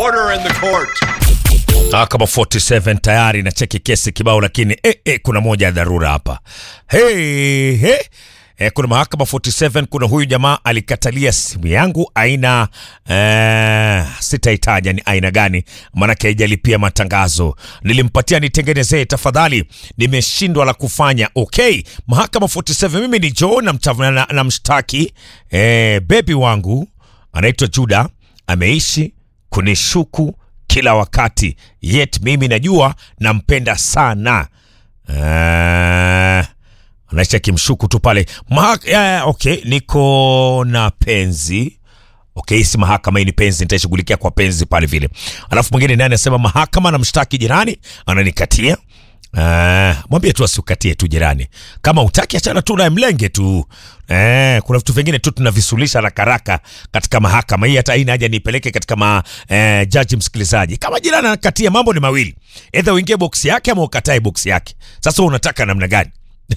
Order in the court. Mahakama 47 tayari na cheki kesi kibao, lakini eh, eh, kuna moja ya dharura hapa. Hey, hey. Eh, kuna mahakama 47, kuna huyu jamaa alikatalia simu yangu aina eh, sitaitaja ni aina gani, maanake haijalipia matangazo. Nilimpatia nitengenezee, tafadhali, nimeshindwa la kufanya. Okay, mahakama 47, mimi ni Joe na, mta- na, na mshtaki eh, bebi wangu anaitwa Juda ameishi kunishuku kila wakati, yet mimi najua nampenda sana. Uh, anaisha kimshuku tu pale Maha yeah, okay, niko na penzi okay, si mahakama hii ni penzi, nitaishughulikia kwa penzi pale vile. Alafu mwingine naye anasema mahakama na mshtaki jirani ananikatia Uh, mwambie tu asikukatie tu jirani, kama utaki achana tu naye, mlenge tu. Eh, kuna vitu vingine tu tunavisulisha haraka haraka katika mahakama hii, hata haina haja nipeleke katika ma, eh, jaji msikilizaji. Kama jirani anakatia, mambo ni mawili, either uingie boksi yake ama ukatae boksi yake. Sasa unataka namna gani?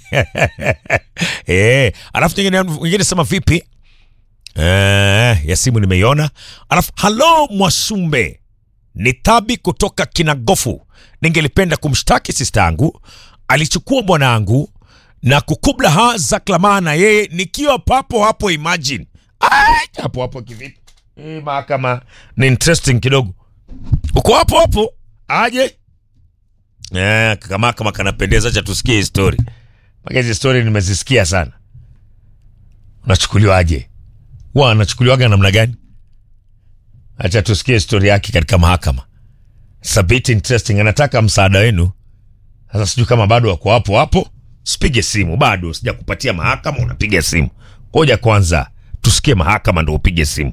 eh, alafu nyingine nyingine sema vipi? Eh, ya simu nimeiona. Alafu halo Mwasumbe ni Thabi kutoka Kinagofu. Ningelipenda kumshtaki sista yangu, alichukua bwanangu na kukubla ha za klamaa na yeye nikiwa papo hapo. Imagine Ai, hapo hapo kivipi? Hii mahakama ni interesting kidogo. Uko hapo hapo aje? Eh, kama kama kanapendeza, cha tusikie hii story. Mpaka hizi story nimezisikia sana. Unachukuliwa aje? Wa anachukuliwaga namna gani? Acha tusikie stori yake katika mahakama. It's a bit interesting. Anataka msaada wenu. Sasa sijui kama bado wako hapo hapo. Sipige simu bado, sija kupatia mahakama, unapiga simu. Ngoja kwanza tusikie mahakama ndo upige simu.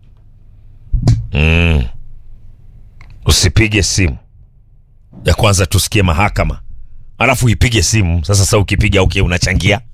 Mm. Usipige simu ya kwanza, tusikie mahakama alafu ipige simu. Sasa sasa ukipiga okay, unachangia